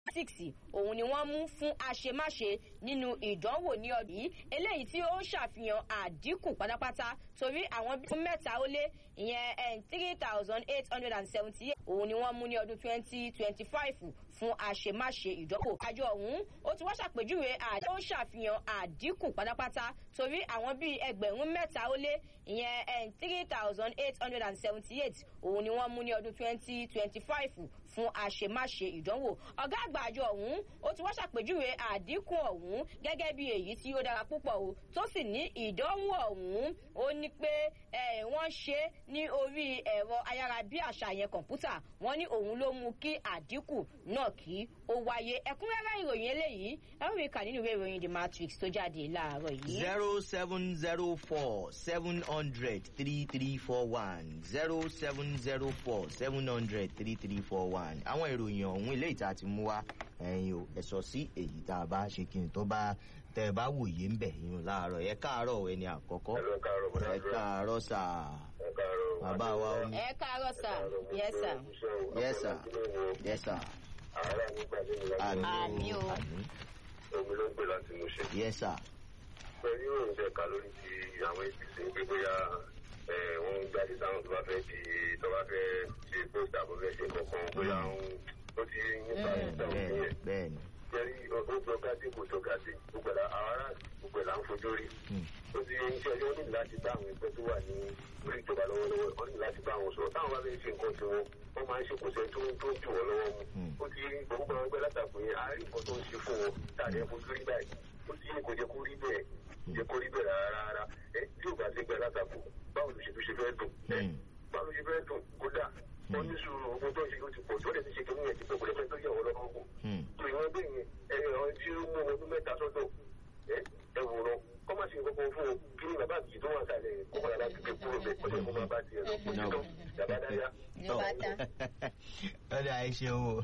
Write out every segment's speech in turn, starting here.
six òun ni wọ́n mú fún àṣemáṣe nínú ìdánwò ní ọdún yìí eléyìí tí ó ṣàfihàn àdínkù pátápátá torí àwọn bí mẹ́ta ó lé ìyẹn three thousand eight hundred and seventy eight òun ni wọ́n mú ní ọdún twenty twenty five fún àṣemáṣe ìdánwò. àjọ ọ̀hún ó ti wá ṣàpèjúwe àjọ ó ṣàfihàn àdínkù pátápátá torí àwọn bíi ẹgbẹ̀rún mẹ́ta ó lé ìyẹn three thousand eight hundred and seventy eight òun ni wọ́n mú ní ọdún twenty twenty five fún àṣemáṣe ìdánwò. ọ̀gá àgbà àjọ ọ̀hún ó ti wá ṣàpèjúwe àdínkù ọ̀hún gẹ́gẹ́ bí èyí tí ó dára púpọ̀ o tó sì ní ìdánwò ọ̀hún ó ní pé wọ́n ṣe ní orí ẹ̀rọ ayárabíàṣá yẹn kọ̀ǹpútà wọ́n ní òun ló mú kí àdínkù náà kí ó wáyé ẹ̀kúnrẹ́rẹ́ ìròyìn eléyìí ẹ̀rọ mi kà nínú ìwé ìròyìn the matrix tó jáde láàárọ̀ yìí. zero seven zero four seven hundred three three four one zero seven zero four seven hundred three three four one àwọn ìròyìn ọ̀hún ilé ìta ti mú wá ẹ̀yin o ẹ̀sọ́ sí èyí tá a bá ṣe kí n tó bá tẹ ẹ bá wòye ń bẹ̀ yín láàárọ̀ ẹ káàárọ̀ ẹni àkọ́kọ́ ẹ káàárọ̀ sà bàbá wa omi. ẹ káàárọ̀ sà yes sir. yes sir yes sir. àmì o. omi ló ń gbé láti mú ṣe. yes sir. pẹ̀lú ìròyìn tẹ ká lórí ti àwọn apc ń gbé bóyá wọ́n ń jáde sáwọn tó bá fẹ́ di tó bá fẹ́ ṣe post àbọ̀ fẹ́ ṣe kankan bóyá ó ti nípa ìdáhùn yẹn. bẹ́ẹ̀ni jẹ́rí ó gbọ́gádé kò tọ́gádé gbogbo ẹ̀ àwọn ará gbogbo ẹ̀ là ń fojú rí. ó ti ń ṣe ọjọ́ ní láti bá àwọn ẹgbẹ́ tó wà ní orí ìjọba lọ́wọ́lọ́wọ́ wọ́n ní láti bá àwọn sọ̀rọ̀ táwọn bá fẹ́ ṣe nǹkan tí wọ́n wọ́n máa ń ṣe kòsẹ́ tó tó jù wọ́n lọ́wọ́ mu. ó ti gbogbo àwọn ẹgbẹ́ látàkù yẹn àárín nǹkan tó ń ṣe fún wọn tàbí ẹ̀ fojú rí báyìí ó ti kò jẹ́ kó rí bẹ́ẹ̀ jẹ́ kó rí bẹ́ẹ̀ rárá ẹ tí ò bá ti gbẹ látàkù báwo ló ṣe fi ṣe fẹ́ dùn báwo ló ṣe fẹ́ dùn kódà wọ́n ní sùúrù ogun tó ń ṣe ó ti pọ̀ tó lè ti ṣe kí wọ́n yẹn ti pọ̀ kò lè fẹ́ tó yẹ wọ́n lọ́wọ́ kù. tó ìwọ́n bẹ́ẹ̀ yẹn ẹ̀yàn tí ó mú ọdún mẹ́ta sọ́dọ̀ ẹ wòran kọ́ máa ṣe nǹkan fún o kí ni bàbá àbíyí tó wà sálẹ̀ kó máa láti gbé kúrò bẹ́ẹ̀ kó lè kó máa bá tiẹ̀ lọ kó tó yàrá dáyà. ọ̀dà ẹ ṣeun o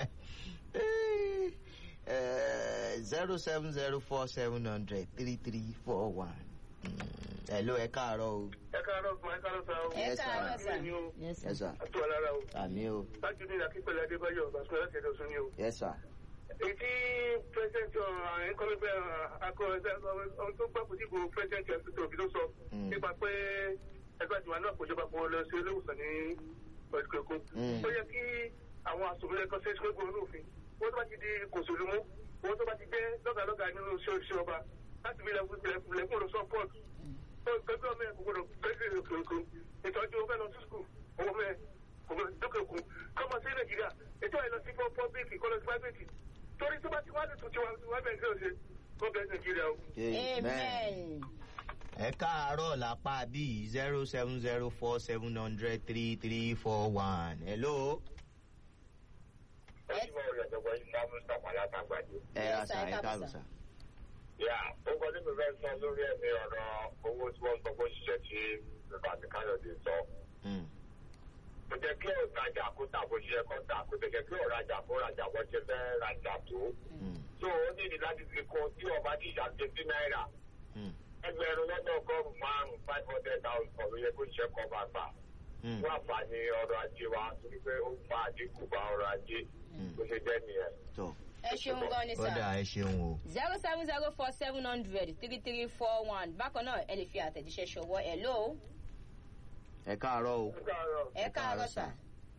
zero seven zero four seven hundred three three four one. Hello, ẹ káàárọ̀ o. ẹ káàárọ̀ fún ẹ káàárọ̀ sá o. ẹ káàárọ̀ sà. Yes, sir. àti wà lára o. Àmì o. láti ní akípẹ̀lẹ̀ adébáyọ̀ bàṣẹ́ láti ẹ̀dọ̀ sún ni o. Yes, sir. èyí tí pẹ́sẹ̀ntì ọ̀hún kọ́mẹ́fẹ́ akọ̀ọ̀sẹ̀ ọ̀hún tó gbàgbọ́ sí gbogbo pẹ́sẹ̀ntì ọ̀sẹ̀ òbí tó sọ nípa pé ẹgbẹ́ àjùmọ̀ náà kò jọba kó lọ sí olóòwòsàn ní ọ̀dùkẹ́kọ̀. ó yẹ kí àwọn asòfin ẹ̀kọ́ sẹ́sì pé gbòòrò òfin wọ́n tó bá ti di kòsòlùmú wọ́n tó bá ti jẹ́ lọ́gàlọ́gà nínú iṣẹ́ ọba láti fi lẹ́kùn lọ support gbẹgbẹ ọmọ ẹ kò gbọdọ̀ gbẹgbẹ òkè òkun ìtọ́jú ọmọ ẹ lọ sí skul owó ọmọ ẹ kò gbọdọ̀ dókè òkun kọ́mọ sí nàìjíríà ètò ẹ lọ sí fún pọ́bíìkì kọ́lọ́ sí private torí tó bá ti wá ní tuntun wa wá bẹ̀rẹ̀ sí ọ̀sẹ̀ kó bẹ̀rẹ̀ nàìjíríà o. amen. ẹ káàárọ̀ lápá bíi zero seven zero four seven hundred three three four one. Hello. ẹ ti mọ ọ̀rẹ́ ọ̀dọ́gbọ́n yìí máa mú sàpà látàgbàdo. ẹ ra sà ẹ káàbọ̀ sà. yà ó kọ́ ní mi fẹ́ sọ lórí ẹ̀mí ọ̀rọ̀ owó tí wọ́n sọ fún ṣiṣẹ́ tí bàbá àti káyọ̀dé sọ. kò jẹ́ kí ọ̀rajà kó tà bó ṣe yẹ kó tà kò jẹ́ kí ọ̀rajà kó rajà bó ṣe fẹ́ rajà tó. tó o níbi láti fi kún tí ọba ti ṣàgbé sí náírà. ẹgbẹ̀rún lọ́dọ̀ ọgọ́rùn-ún márùn-ún five hundred thousand ọ̀rọ̀ yẹ kó ṣiṣẹ́ kọ́ bá gbà. fún àǹfààní ọrọ̀ ajé wa torí pé ó fa àdínkù bá ọrọ̀ ajé bó ṣe jẹ́ nìyẹn. ẹ ṣeun gan ni Ó dà sà. ẹ ṣeun o. zero seven zero four seven hundred three three four one bákan náà ẹ lè fi àtẹ̀jíṣẹ́ ṣọwọ́ ẹ̀ lóo Ẹ káàárọ̀ o. ẹ káàárọ̀ sà.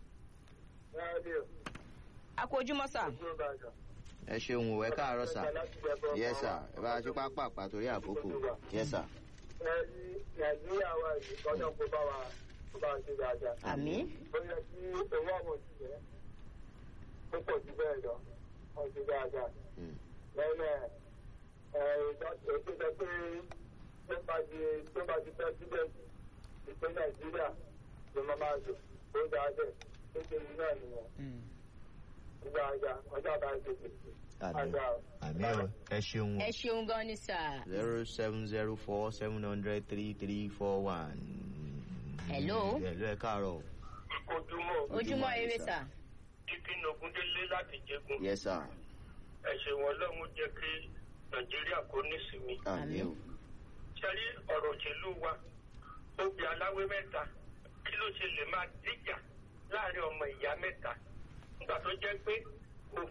a kú ojúmọ́ sà. Ẹ ṣeun o, ẹ káàárọ̀ sà. Yes, sir. Ẹ bá a ṣe pápá àpàtòrí àkókò. Yes, sir. nàìjíríà wa yìí kọ́nà kó bá wa kó bá wa ṣe dáadáa. àmì. ó yẹ kí owó àwọn òṣìṣẹ́ ó pọ̀ jù bẹ́ẹ̀ lọ wọ́n ṣe dáadáa. lẹ́yìn ẹ̀ ètò ìjọ pé tó bá di tó bá di pẹ́sidẹ̀ntì ìpín nàìjíríà ló máa máa lò ó dáadẹ́ tó ṣe yìí náà nìyẹn. ó dáadáa ọjọ́ àbáyé tètè. Àmì àmì o, ẹ ṣeun o. ẹ ṣeun gan ni sà. zero seven zero four seven hundred three three four one. Hello. Hello, ẹ káàárọ̀ o. ojúmọ́ ojúmọ́ eré sà. títí nogúndélé láti jẹgun Yes, sir. ẹ ṣeun ọlọ́run jẹ́ kí nàìjíríà kó nísinmi. Àmì o. sẹ́rí ọ̀rọ̀ òṣèlú wa obì aláwé mẹ́ta kí ló ṣe lè máa díjà láàrin ọmọ ìyá mẹ́ta nígbà tó jẹ́ pé